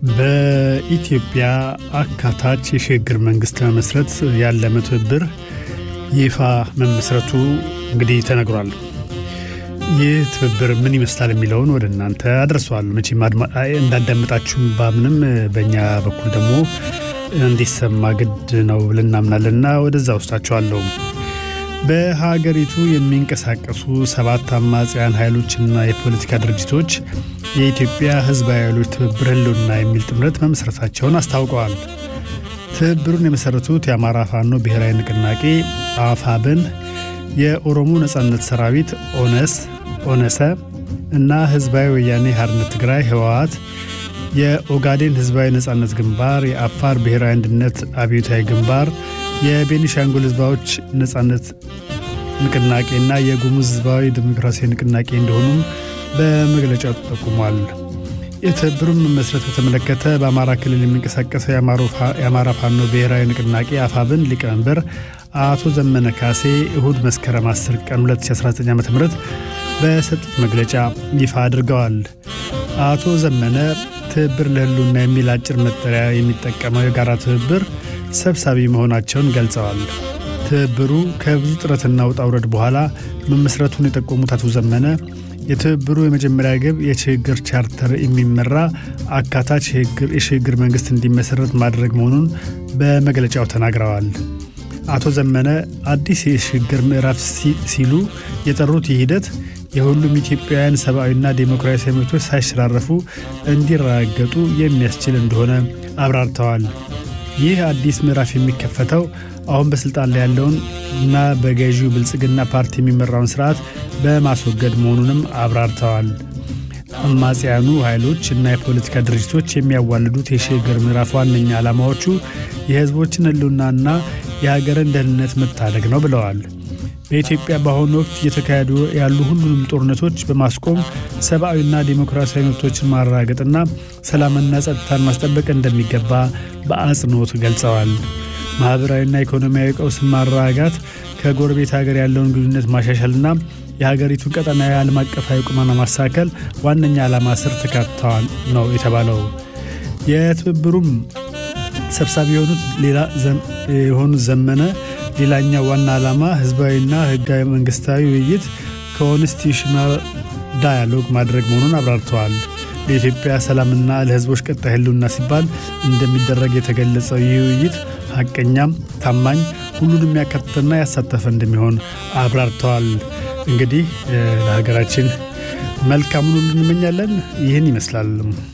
በኢትዮጵያ አካታች የሽግግር መንግስት ለመመስረት ያለመ ትብብር ይፋ መመስረቱ እንግዲህ ተነግሯል። ይህ ትብብር ምን ይመስላል የሚለውን ወደ እናንተ አድርሰዋል። መቼም እንዳዳመጣችሁም ባምንም በእኛ በኩል ደግሞ እንዲሰማ ግድ ነው ብለን እናምናለንና ወደዛ ውስጣቸዋለሁ። በሀገሪቱ የሚንቀሳቀሱ ሰባት አማጽያን ኃይሎችና የፖለቲካ ድርጅቶች የኢትዮጵያ ሕዝባዊ ኃይሎች ትብብር ህልውና የሚል ጥምረት መመስረታቸውን አስታውቀዋል። ትብብሩን የመሠረቱት የአማራ ፋኖ ብሔራዊ ንቅናቄ አፋብን፣ የኦሮሞ ነጻነት ሰራዊት ኦነስ ኦነሰ እና ሕዝባዊ ወያኔ ሓርነት ትግራይ ህወሓት፣ የኦጋዴን ሕዝባዊ ነጻነት ግንባር፣ የአፋር ብሔራዊ አንድነት አብዮታዊ ግንባር የቤኒሻንጉል ህዝባዎች ነጻነት ንቅናቄና የጉሙዝ ህዝባዊ ዲሞክራሲያዊ ንቅናቄ እንደሆኑም በመግለጫው ተጠቁሟል። የትብብሩን መመስረት በተመለከተ በአማራ ክልል የሚንቀሳቀሰው የአማራ ፋኖ ብሔራዊ ንቅናቄ አፋብን ሊቀመንበር አቶ ዘመነ ካሴ እሁድ መስከረም 10 ቀን 2019 ዓ ም በሰጡት መግለጫ ይፋ አድርገዋል። አቶ ዘመነ ትብብር ለህልውና የሚል አጭር መጠሪያ የሚጠቀመው የጋራ ትብብር ሰብሳቢ መሆናቸውን ገልጸዋል። ትብብሩ ከብዙ ጥረትና ውጣ ውረድ በኋላ መመስረቱን የጠቆሙት አቶ ዘመነ የትብብሩ የመጀመሪያ ግብ የሽግግር ቻርተር የሚመራ አካታች የሽግግር መንግስት እንዲመሰረት ማድረግ መሆኑን በመግለጫው ተናግረዋል። አቶ ዘመነ አዲስ የሽግግር ምዕራፍ ሲሉ የጠሩት ይህ ሂደት የሁሉም ኢትዮጵያውያን ሰብአዊና ዴሞክራሲያዊ መብቶች ሳይሸራረፉ እንዲረጋገጡ የሚያስችል እንደሆነ አብራርተዋል። ይህ አዲስ ምዕራፍ የሚከፈተው አሁን በስልጣን ላይ ያለውን እና በገዢው ብልጽግና ፓርቲ የሚመራውን ስርዓት በማስወገድ መሆኑንም አብራርተዋል። አማጽያኑ ኃይሎች እና የፖለቲካ ድርጅቶች የሚያዋልዱት የሽግግር ምዕራፍ ዋነኛ ዓላማዎቹ የህዝቦችን ህልውናና የሀገርን ደህንነት መታደግ ነው ብለዋል። በኢትዮጵያ በአሁኑ ወቅት እየተካሄዱ ያሉ ሁሉንም ጦርነቶች በማስቆም ሰብአዊና ዴሞክራሲያዊ መብቶችን ማረጋገጥና ሰላምና ጸጥታን ማስጠበቅ እንደሚገባ በአጽንኦት ገልጸዋል። ማኅበራዊና ኢኮኖሚያዊ ቀውስን ማረጋጋት፣ ከጎረቤት ሀገር ያለውን ግንኙነት ማሻሻልና የሀገሪቱን ቀጠናዊ ዓለም አቀፋዊ ቁመና ማሳከል ዋነኛ ዓላማ ስር ተካተዋል ነው የተባለው። የትብብሩም ሰብሳቢ የሆኑት ሌላ የሆኑት ዘመነ ሌላኛው ዋና ዓላማ ህዝባዊና ህጋዊ መንግስታዊ ውይይት ኮንስቲቱሽናል ዳያሎግ ማድረግ መሆኑን አብራርተዋል። ለኢትዮጵያ ሰላምና ለህዝቦች ቀጣይ ህልውና ሲባል እንደሚደረግ የተገለጸው ይህ ውይይት ሐቀኛም፣ ታማኝ፣ ሁሉንም ያካተተና ያሳተፈ እንደሚሆን አብራርተዋል። እንግዲህ ለሀገራችን መልካሙን ሁሉ እንመኛለን። ይህን ይመስላል።